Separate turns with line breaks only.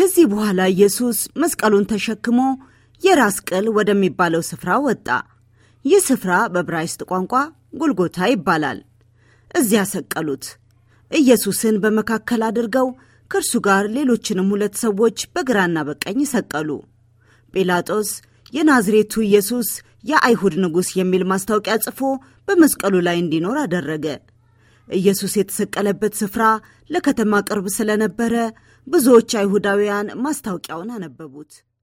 ከዚህ በኋላ ኢየሱስ መስቀሉን ተሸክሞ የራስ ቅል ወደሚባለው ስፍራ ወጣ። ይህ ስፍራ በዕብራይስጥ ቋንቋ ጎልጎታ ይባላል። እዚያ ሰቀሉት። ኢየሱስን በመካከል አድርገው ከእርሱ ጋር ሌሎችንም ሁለት ሰዎች በግራና በቀኝ ሰቀሉ። ጲላጦስ የናዝሬቱ ኢየሱስ የአይሁድ ንጉሥ የሚል ማስታወቂያ ጽፎ በመስቀሉ ላይ እንዲኖር አደረገ። ኢየሱስ የተሰቀለበት ስፍራ ለከተማ ቅርብ ስለነበረ ብዙዎች አይሁዳውያን ማስታወቂያውን አነበቡት።